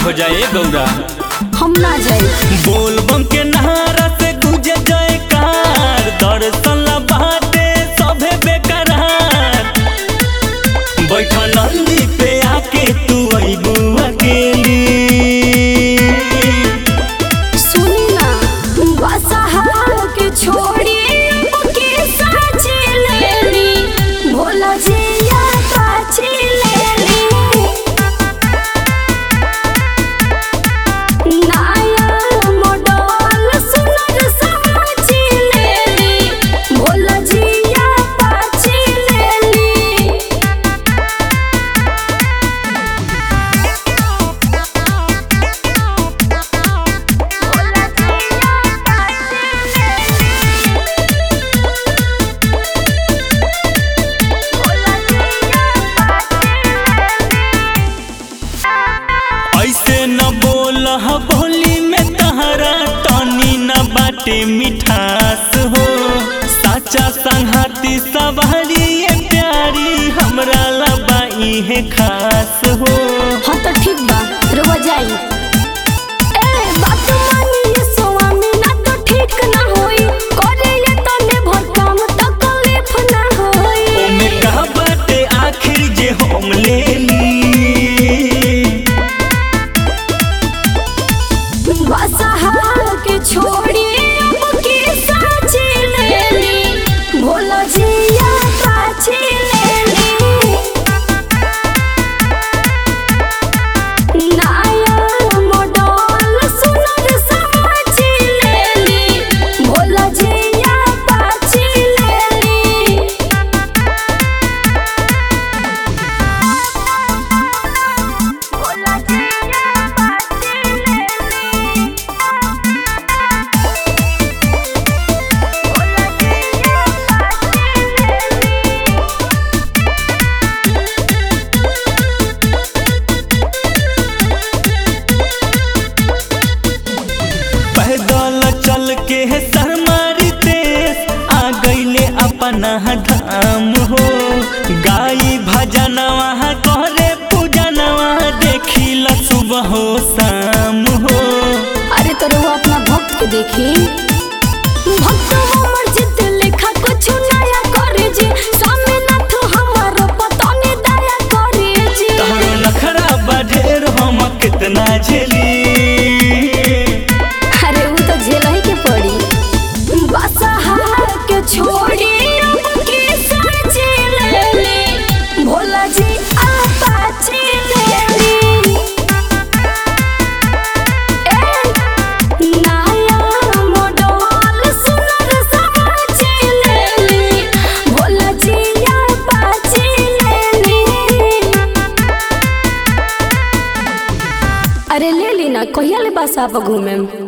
हो जाए गौरा हम ना जाए बोल बम के नहारा से गुजे जयकार दर्शन ला बाटे सभे बेकरार बैठा नंदी पे आके तू अइबू अकेली सुनी ना बसहा के छोड़ी के साची लेली भोला जिया पाची लेली नाया मोडल सुनर समाची लेली भोला जिया पाची लेली ऐसे न बोल बोली में तहरा टनी न बाटे मिठास हो साचा संघाती सवारी ये प्यारी हमरा लबाई है खास हो हाँ तो ठीक बा रुआ जाई ए बात मानिए स्वामी ना तो ठीक ना होई करे ये तने भर काम तो तकलीफ ना होई ओमे का बाटे आखिर जे हम ले ली बसहा के छोड़ी अब के साची लेली भोला जिया पाची लेली नाया मोडल सुनर समाची लेली भोला जिया पाची लेली भोला जिया पाची लेली भोला जिया पाची लेली पैदल चल के है सरमारी देश आ गईले अपना धाम हो गाई भजनवा करे पूजनवा देखिला सुबह हो शाम हो अरे तो वो अपना भक्त के देखी भक्त हमर जित लिखा कुछ नया करे जी स्वामीनाथ हमर पतनी दया करे जी तहरो नखरा बढ़ेर हम कितना झेली अरे वो तो झेल ही के पड़ी बसहा के छोड़ी अब के साची लेली भोला जी आपाची लेली ए नाया मोडल सुनर समाची लेली भोला जी आपाची लेली अरे ले ली ना कहिया ले बस आप घूमे